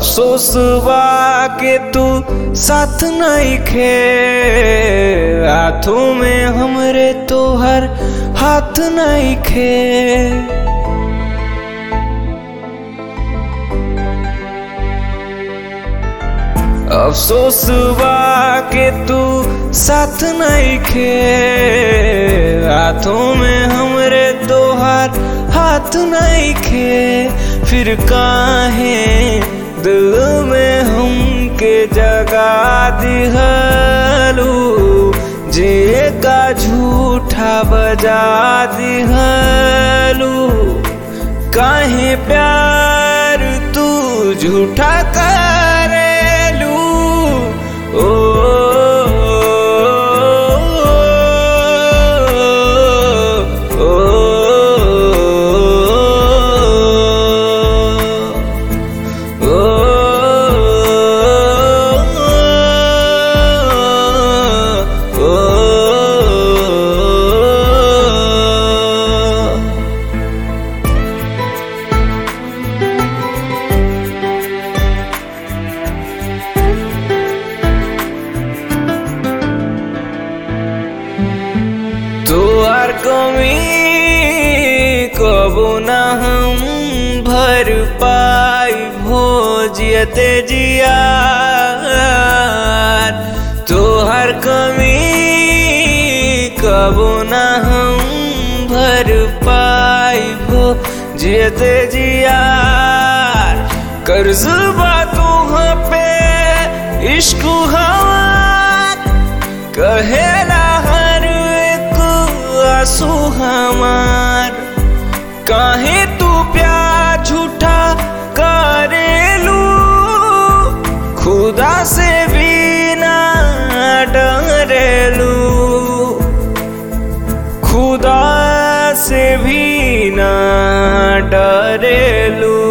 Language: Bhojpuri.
अफसोस बा के तू साथ नहीं खे हाथों में हमरे तोहर हाथ नहीं खे अफसोस बा के तू साथ नहीं खे हाथों में हमरे तोहार हाथ नहीं खे फिर काहे दिल में हमके जगा दिहलू जे का झूठा बजा दिहलू काहे प्यार तू झूठा करेलू ओ ओ, ओ, तोहर कमी कबो न हम भर पाई भोजियते जिया तोहर कमी कबो न हम भर पाई भोजियते जिया कर्ज बा तुहाँ पे इश्क हमार कहेला हर एक आंसू हमार काहे तू प्यार झूठा करेलू खुदा से भी ना डरेलू खुदा से भी ना डरेलू